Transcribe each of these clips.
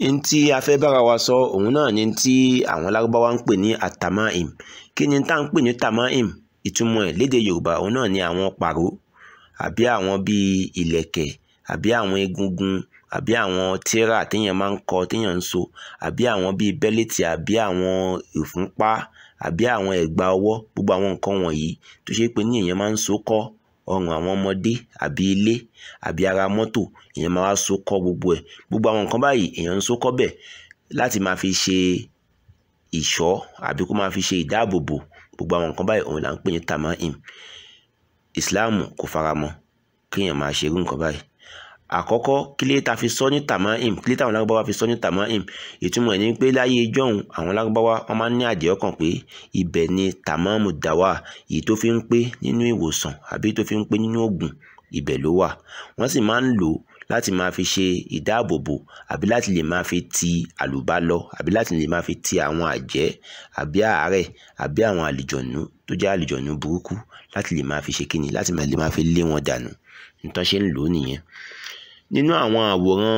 n tí a fẹ́ bára wa sọ òun náà ni tí àwọn lárúbáwá ń pè ní atamaim kí ni tá à ń pè ní tamaim ìtumọ̀ ẹ̀ lédè yorùbá òun náà ni àwọn pàró àbí àwọn bíi ìlẹ̀kẹ̀ àbí àwọn egungun àbí àwọn tírà téèyàn máa ń kọ téèyàn ń so àbí àwọn bíi bẹ́lẹ́tì àbí àwọn ìfúnpá àbí àwọn ẹ̀gbà ọwọ́ gbogbo àwọn nǹkan wọ̀nyí tó ṣe pé ní èèyàn máa ń so kọ́ ọrùn àwọn ọmọdé àbí ilé àbí ara mọ́tò èèyàn máa wá so kọ́ gbogbo ẹ̀ gbogbo àwọn nǹkan báyìí èèyàn ń so kọ́ bẹ̀ láti máa fi ṣe ìṣọ́ àbí kó máa fi ṣe ìdáàbòbò gbogbo àwọn nǹkan báyìí òun là ń pè ní tamaim Islam kò faramọ́ kéèyàn máa ṣerú nǹkan báyìí àkọ́kọ́ kílé ta fi sọ ní tamaim kílé táwọn lárúbáwá fi sọ ní tamaim ìtumọ̀ ẹ̀ ní pé láyé ìjọ́hun àwọn lárúbáwá wọ́n máa ń ní àdìẹ́ ọkàn pé ibẹ̀ ni tamamu dàwà èyí tó fi ń pé nínú ìwòsàn àbí tó fi ń pé nínú ògùn ibẹ̀ ló wà wọ́n sì máa ń lò ó láti máa fi ṣe ìdáàbòbò àbí láti lè máa fi ti àlùbá lọ àbí láti lè máa fi ti àwọn àjẹ́ àbí àárẹ̀ àbí àwọn àlìjọ̀nú tó jẹ́ àlìjọ̀nú burúkú láti lè máa fi ṣe kíni láti lè máa fi lé wọn dànù nítorí ṣe ń lò ó nìyẹn nínú àwọn àwòrán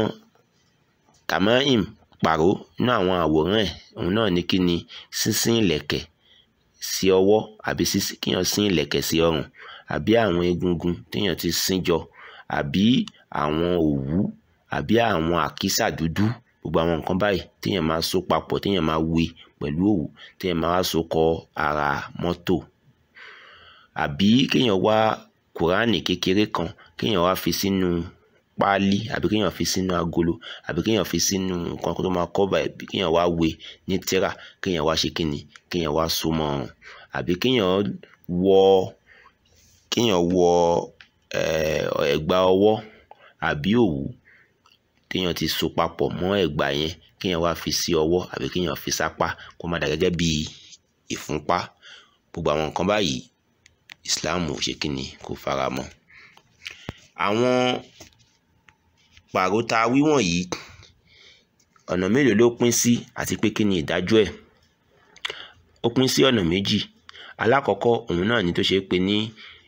tamaim pàró nínú àwọn àwòrán ẹ̀ òun náà ní kí ni sínsín ìlẹ̀kẹ̀ sí ọwọ́ àbí kíyàn sín ìlẹ̀kẹ̀ sí ọrùn àbí àwọn egungun téèyàn ti sín jọ àbí àwọn òwú àbí àwọn àkísà dúdú gbogbo àwọn nǹkan báyìí téèyàn máa so papọ̀ téèyàn máa wé pẹ̀lú òwú téèyàn máa wá so kọ ara mọ́tò àbí kéèyàn wá kùránì kékeré kan kéèyàn wá fi sínú páálí àbí kéèyàn fi sínú agolo àbí kéèyàn fi sínú nǹkan tó máa kọ́bà ẹ̀ kéèyàn wá wé ní tírà kéèyàn wá ṣe kíni kéèyàn wá so mọ́ ọrùn àbí kéèyàn wọ kéèyàn wọ ẹ̀gbà ọwọ́ àbí òwú téèyàn ti so papọ̀ mọ́ ẹ̀gbà yẹn kéèyàn wá fi sí ọwọ́ àbí kéèyàn fi sápá kó má dà gẹ́gẹ́ bí ìfúnpá gbogbo àwọn nǹkan báyìí Islam ò ṣe kíni kò fara mọ́ àwọn pàró tá a wí wọ̀nyí ọ̀nà mélòó ló pín sí àti pé kí ni ìdájọ́ ẹ̀ ó pín sí ọ̀nà méjì alákọ̀ọ́kọ́ òun náà ni tó ṣe pé ní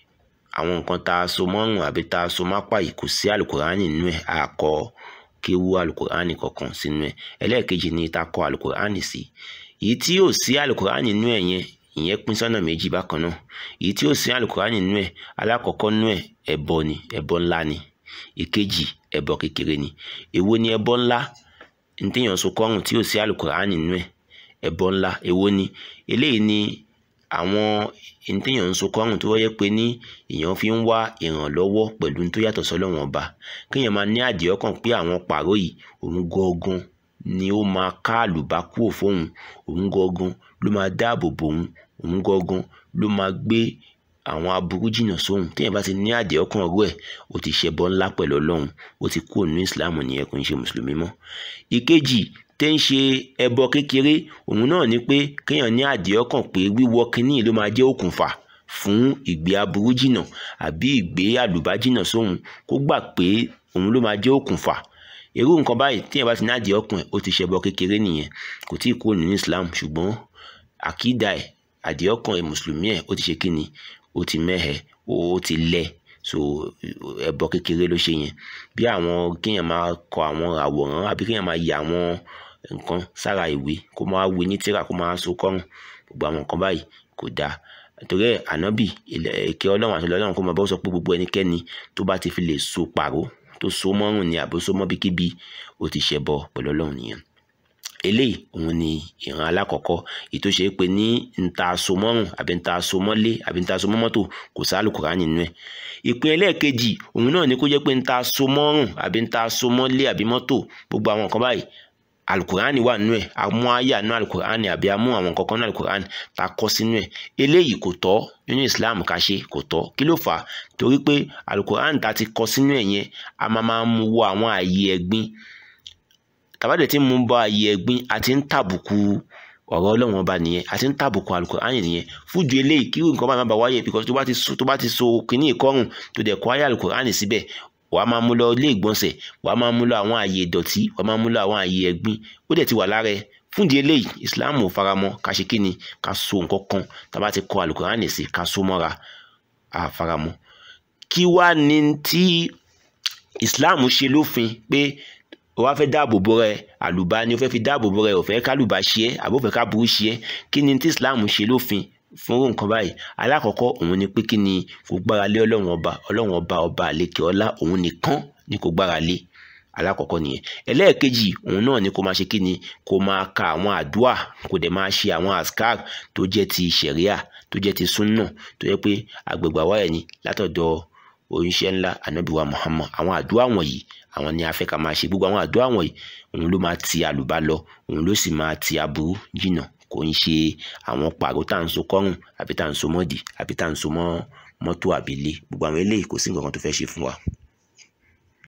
àwọn nǹkan tá a so mọ́rùn àbí tá a so mápá yìí kò sí alukurani nínú ẹ̀ àkọ kéwú alukurani kankan sínú ẹ̀ ẹlẹ́ẹ̀kejì ni tá a kọ alukurani sí èyí tí yóò sí alukurani nínú ẹ̀ yẹn ìyẹn pín sọ́nà méjì bákan náà èyí tí yóò sí alukurani nínú ẹ̀ alákọ̀ọ́kọ́ nínú ẹ̀ ẹbọ ni ẹbọ ńlá ni ìkejì ẹbọ kékeré ni èwo ni ẹbọ ńlá ntẹ̀yàn so kọ́rùn tí yóò sí alukurani nínú ẹ̀ ẹbọ ńlá èwo ni eléyìí ni àwọn ntẹ̀yàn ń so kọ́rùn tó wáyé pé ní èèyàn fi ń wá ìrànlọ́wọ́ pẹ̀lú tó yàtọ̀ sọ́lọ́wọ́n ọba kéèyàn máa ní àdìẹ́ ọkàn pé àwọn pàró yìí òun gangan ni ó máa ká àlùbá kúrò fóun òun gangan ló máa dáàbò bò òun òun gangan ló máa gbé àwọn aburú jìnnà sóhun téèyàn bá ti ní àdìẹ́ ọkàn rú ẹ̀ ó ti ṣẹbọ ńlá pẹ̀lú ọlọ́run ó ti kúrò nínú ìsìláàmù nìyẹn kò ń ṣe mùsùlùmí mọ́ ìkejì tẹ́ ń ṣe ẹbọ kékeré òun náà ni pé kéèyàn ní àdìẹ́ ọkàn pé wíwọ kínní ló máa jẹ́ òkùnfà fún ìgbé aburú jìnnà àbí ìgbé àlùbá jìnnà sóhun kó gbà pé òun ló máa jẹ́ òkùnfà irú nǹkan báyìí téèyàn bá ti ní àdìẹ́ ọkàn ẹ̀ ó ti ṣẹbọ kékeré nìyẹn kò tí ì kúrò nínú Islam ṣùgbọ́n àkídà ẹ̀ àdìẹ́ ọkàn ẹ̀ mùsùlùmí ẹ̀ ó ti ṣe kíni ó ti mẹ́hẹ̀ ó ti lẹ̀ so ẹbọ kékeré ló ṣe yẹn bí àwọn kéèyàn máa kọ àwọn àwòrán àbí kéèyàn máa yà àwọn nǹkan sára ìwé kó máa wé ní tírà kó máa so kọ́rùn gbogbo àwọn nǹkan báyìí kò dáa torí ẹ̀ ànábì èké ọlọ́run àti ọlọ́run kó máa bọ́ sọ pé gbogbo ẹnikẹ́ni tó bá ti fi lè so pàró tó so mọ́rùn ni àbí so mọ́ bíkíbi ó ti ṣẹbọ pẹ̀lú ọlọ́run nìyẹn eléyìí òun ni ìran alákọ̀ọ́kọ́ èyí tó ṣe é pé ní nta so mọ́rùn àbí nta so mọ́lé àbí nta so mọ́ mọ́tò kò sí àlùkùránì nínú ẹ̀ ìpín ẹlẹ́ẹ̀kejì òun náà ni kó jẹ́ pé nta so mọ́rùn àbí nta so mọ́lé àbí mọ́tò gbogbo àwọn nǹkan báyìí alukurani wà nínú ẹ̀ amú àyà nínú alukurani àbí amú àwọn nǹkan kan nínú alukurani tá a kọ́ sínú ẹ̀ eléyìí kò tọ́ nínú Islam ká ṣe kò tọ́ kí ló fà á torí pé alukurani tá a ti kọ́ sínú ẹ̀ yẹn a máa máa mú wọ àwọn ààyè ẹ̀gbin tàbádẹ tí mú bọ ààyè ẹ̀gbin àti ń tàbùkù ọ̀rọ̀ Ọlọ́run ọba nìyẹn àti ń tàbùkù alukurani nìyẹn fújú eléyìí kí nǹkan bá má ba wáyé because tó bá ti so tó bá ti so kínní ìkọrùn tó dẹ̀ kọ́ àyà alukurani síbẹ̀ wàá máa mú lọ ilé ìgbọ̀nsẹ̀ wàá máa mú lọ àwọn ààyè ìdọ̀tí wàá máa mú lọ àwọn ààyè ẹ̀gbin ó dẹ̀ ti wà lára ẹ̀ fúndì eléyìí Islam ò faramọ́ ká ṣe kíni ká so nǹkan kan tá a bá ti kọ alukurani sí ká so mọ́ra a faramọ́ kí wá ní tí Islam ṣe lófin pé o wá fẹ́ dáàbò bo rẹ àlùbá ni o fẹ́ fi dáàbò bo rẹ o fẹ́ kálùbá ṣe é àbò fẹ́ káburú ṣe é kí ni tí Islam ṣe lófin fún nǹkan báyìí alákọ̀ọ́kọ́ òun ni pé kí ni kò gbára lé ọlọ́run ọba ọlọ́run ọba ọba àlekè ọlá òun nìkan ni kò gbára lé alákọ̀ọ́kọ́ nìyẹn ẹlẹ́ẹ̀kejì òun náà ni kò máa ṣe kí ni kò máa ka àwọn àdúà kò dẹ̀ máa ṣe àwọn askar tó jẹ́ ti ṣẹ̀ríà tó jẹ́ ti súnà tó jẹ́ pé agbègbè àwa ẹ̀ ni látọ̀dọ̀ oníṣẹ́ ńlá anabiwa Muhammad àwọn àdúà wọ̀nyí àwọn ni a fẹ́ ká máa ṣe gbogbo àwọn àdúà wọ̀nyí òun ló máa ti àlùbá lọ òun ló sì máa ti aburú jìnà kò ń ṣe àwọn pàrọ̀ tá à ń so kọ́rùn àbí tá à ń so mọ́dì àbí tá à ń so mọ́ mọ́tò àbílé gbogbo àwọn eléyìí kò sí nǹkan kan tó fẹ́ ṣe fún wa.